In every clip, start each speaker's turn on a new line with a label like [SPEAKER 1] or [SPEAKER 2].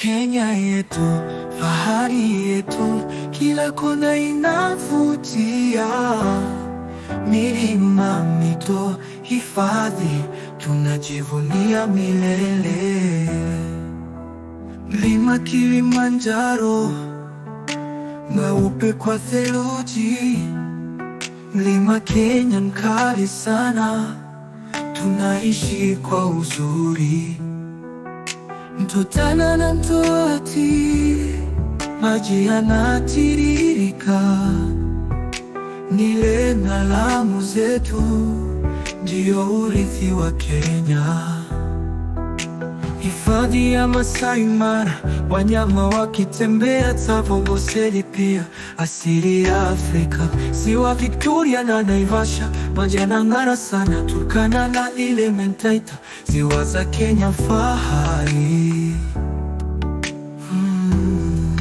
[SPEAKER 1] Kenya yetu, fahari yetu, kila kona inavutia. Milima, mito, hifadhi, tunajivunia milele. Mlima Kilimanjaro, mweupe kwa theluji. Mlima Kenya mkali sana, tunaishi kwa uzuri. Mto Tana na Mto Athi, maji yanatiririka. Nile na Lamu zetu, ndio urithi wa Kenya. Hifadhi ya Masai Mara, wanyama wakitembea, Tsavo, Amboseli pia asili ya Afrika. Ziwa Victoria na Naivasha, maji yanang'ara sana. Turkana na Elementaita, ziwa za Kenya fahari. Hmm.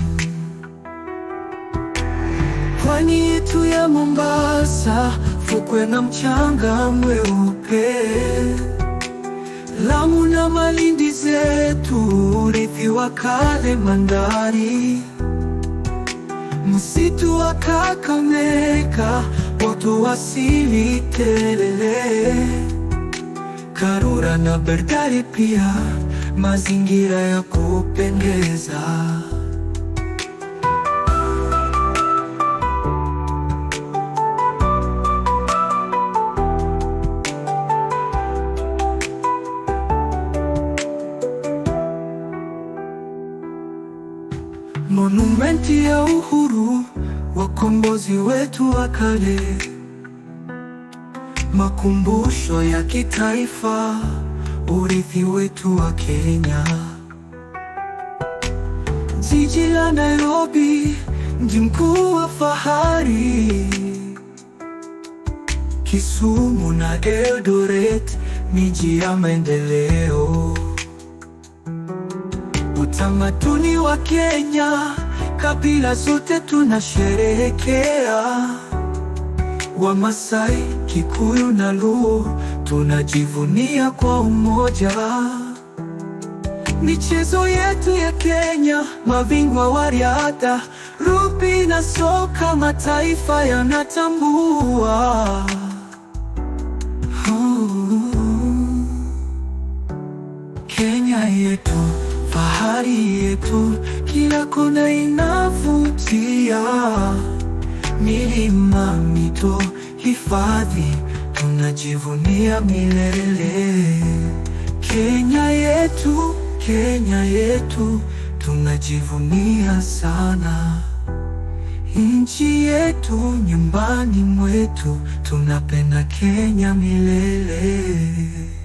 [SPEAKER 1] Pwani yetu ya Mombasa, fukwe na mchanga mweupe Lamu na Malindi zetu, urithi wa kale mandhari. Msitu wa Kakamega, uoto wa asili tele. Karura na Berdari pia, mazingira ya kupendeza. Monumenti ya uhuru, wakombozi wetu wa kale, makumbusho ya kitaifa, urithi wetu wa Kenya. Jiji la Nairobi, mji mkuu wa fahari. Kisumu na Eldoret, miji ya maendeleo. Utamaduni wa Kenya, kabila zote tunasherehekea. Wamasai, Kikuyu na Luo, tunajivunia kwa umoja. Michezo yetu ya Kenya, mabingwa wa riadha, rugby na soka, mataifa yanatambua. Kenya yetu, fahari yetu, kila kona inavutia. Milima, mito, hifadhi, tunajivunia milele. Kenya yetu, Kenya yetu, tunajivunia sana. Nchi yetu, nyumbani mwetu, tunapenda Kenya milele.